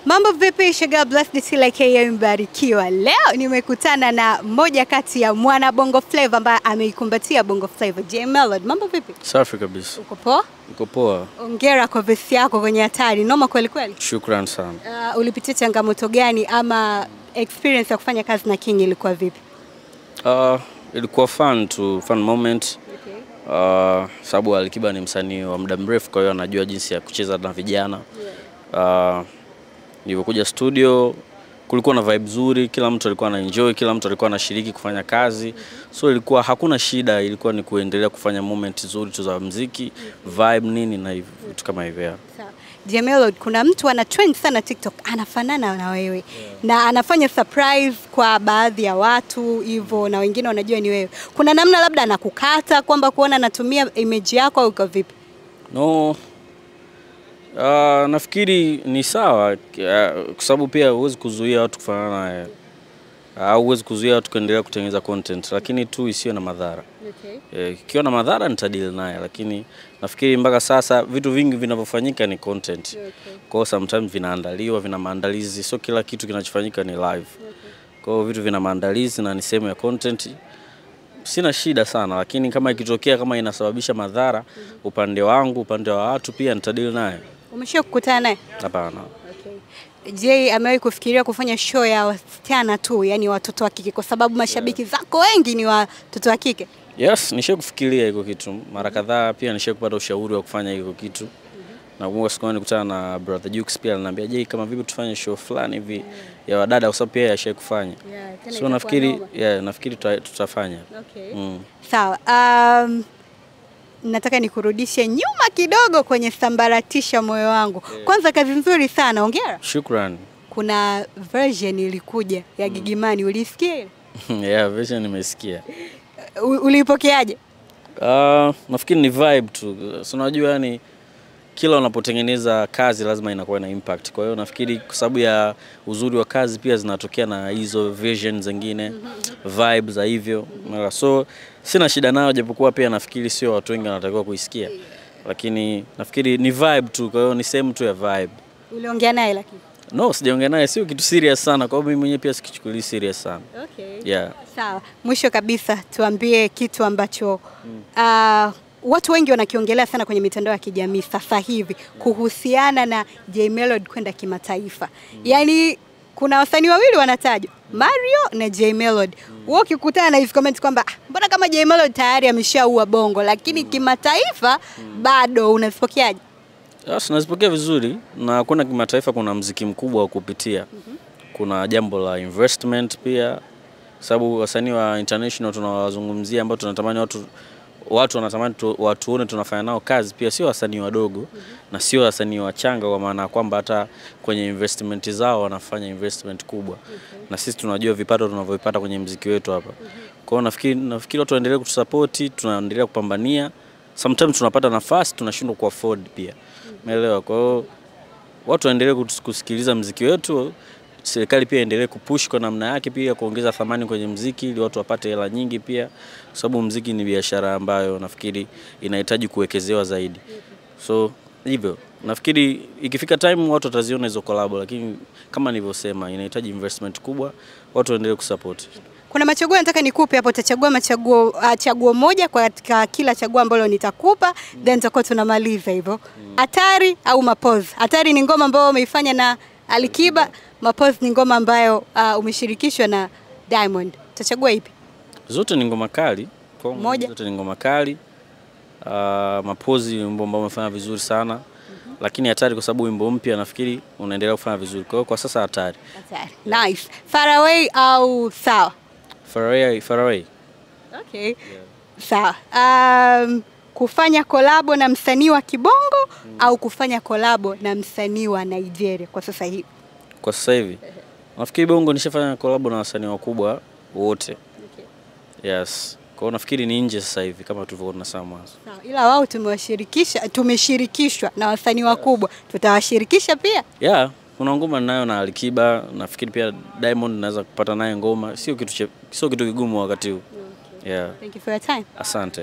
Mambo vipi, Sugar Blessed Tila aka Mbarikiwa. Leo nimekutana na mmoja kati ya mwana Bongo Flava ambaye ameikumbatia Bongo Flava, J Melody. Mambo vipi? Safi kabisa, Uko poa? uko poa. Ongera kwa vesi yako kwenye hatari, noma kweli kweli. Shukran sana. Uh, ulipitia changamoto gani ama experience ya kufanya kazi na King ilikuwa vipi? Uh, ilikuwa fun tu, fun moment uh, sababu Alikiba ni msanii wa muda mrefu, kwa hiyo anajua jinsi ya kucheza na vijana uh, nilivyokuja studio kulikuwa na vibe nzuri, kila mtu alikuwa ana enjoy, kila mtu alikuwa anashiriki kufanya kazi, so ilikuwa hakuna shida, ilikuwa ni kuendelea kufanya moment nzuri tu za muziki, vibe nini na hivyo vitu kama hivyo. yeah. Sawa. J Melody, kuna mtu ana trend sana TikTok anafanana na wewe na anafanya surprise kwa baadhi ya watu hivyo, na wengine wanajua ni wewe. Kuna namna labda anakukata kwamba kuona anatumia image yako au uko vipi? No, uh, nafikiri ni sawa uh, kwa sababu pia huwezi kuzuia watu kufanana naye au huwezi kuzuia watu kuendelea kutengeneza content, lakini tu isiyo na madhara. Eh, Ikiwa na madhara nitadili naye, lakini nafikiri mpaka sasa vitu vingi vinavyofanyika ni content. Kwa hiyo sometimes vinaandaliwa, vina maandalizi, sio kila kitu kinachofanyika ni live. Kwa hiyo vitu vina maandalizi na ni sehemu ya content. Sina shida sana, lakini kama ikitokea kama inasababisha madhara upande wangu, upande wa watu pia nitadili naye. Umesha kukutana naye? Hapana. Je, amewahi kufikiria kufanya show ya wasichana tu, yani watoto wa kike, kwa sababu mashabiki zako wengi ni watoto wa kike? Yes, nisha kufikiria hiko kitu mara kadhaa, pia nisha kupata ushauri wa kufanya hiko kitu. Nakumbuka siku moja nilikutana na brother Jux pia aliniambia, je, kama vipi tufanye show fulani hivi ya wadada, kwa sababu pia yashai kufanya. So nafikiri yeah, nafikiri tuta, tutafanya. Okay. Mm. Sawa. Um, nataka nikurudishe nyuma kidogo kwenye sambaratisha moyo wangu. Kwanza kazi nzuri sana, hongera. Shukran. Kuna version ilikuja ya Gigimani, ulisikia ile? yeah, version nimesikia. U- Uliipokeaje? Uh, nafikiri ni vibe tu. So unajua yani kila unapotengeneza kazi lazima inakuwa na impact. Kwa hiyo nafikiri kwa sababu ya uzuri wa kazi pia zinatokea na hizo vision zingine, vibe za hivyo. Umeelewa? So sina shida nayo japokuwa pia nafikiri sio watu wengi wanatakiwa kuisikia. Lakini nafikiri ni vibe tu, kwa hiyo ni sehemu tu ya vibe. Uliongea naye lakini? No, sijaongea naye, sio kitu serious sana. Kwa hiyo mimi mwenyewe pia sikichukulii serious sana. Okay. Yeah. Sawa, mwisho kabisa tuambie kitu ambacho uh, watu wengi wanakiongelea sana kwenye mitandao ya kijamii sasa hivi kuhusiana na J Melody kwenda kimataifa. Yaani kuna wasanii wawili wanatajwa, Mario na J Melody. Wewe ukikutana na hizi comment kwamba "Ah, mbona kama J Melody tayari ameshaua bongo lakini kimataifa bado unazipokeaje? Yes, nazipokea vizuri na kwenda kimataifa, kuna mziki mkubwa wa kupitia. Kuna jambo la investment pia, sababu wasanii wa international tunawazungumzia ambao tunatamani watu watu wanatamani tu, watuone tunafanya nao kazi pia, sio wasanii wadogo na sio wasanii wachanga, kwa maana ya kwamba hata kwenye investment zao wanafanya investment kubwa na sisi tunajua vipato tunavyovipata kwenye mziki wetu hapa. Kwa hiyo nafikiri nafikiri watu waendelee kutusapoti, tunaendelea kupambania. Sometimes tunapata nafasi tunashindwa ku afford pia. Umeelewa? Kwa hiyo watu waendelee kus- kusikiliza mziki wetu, serikali pia endelee kupush kwa namna yake pia kuongeza thamani kwenye mziki ili watu wapate hela nyingi pia, kwa sababu mziki ni biashara ambayo nafikiri inahitaji kuwekezewa zaidi. So hivyo nafikiri ikifika time watu wataziona hizo collab, lakini kama nilivyosema, inahitaji investment kubwa, watu waendelee kusupport. Kuna machaguo nataka nikupe hapo, utachagua machaguo uh, chaguo moja kwa katika kila chaguo ambalo nitakupa then tutakuwa tunamaliza hivyo. Hatari au Mapozi? Hatari ni ngoma ambayo umeifanya na Alikiba, Mapozi ni ngoma ambayo uh, umeshirikishwa na Diamond. Utachagua ipi? Zote ni ngoma kali kwangu, Moja. zote ni ngoma kali. Uh, Mapozi ni wimbo ambao umefanya vizuri sana, lakini hatari kwa sababu wimbo mpya nafikiri unaendelea kufanya vizuri. Kwa hiyo kwa sasa hatari. Hatari. Nice. Far away au sawa? Faraway, Faraway. Okay. Sawa. Um, kufanya kolabo na msanii wa Kibongo au kufanya kolabo na msanii wa Nigeria kwa sasa hivi? Kwa sasa hivi nafikiri Bongo nishafanya collab na wasanii wakubwa wote. Yes. Kwa hiyo nafikiri ni nje sasa hivi kama tulivyokuwa tunasema mwanzo. Sawa, ila wao tumewashirikisha, tumeshirikishwa na wasanii wakubwa, tutawashirikisha pia. Yeah, kuna ngoma ninayo na Alikiba, nafikiri pia Diamond naweza kupata naye ngoma, sio kitu che- sio kitu kigumu wakati huu. Yeah. Thank you for your time. Asante.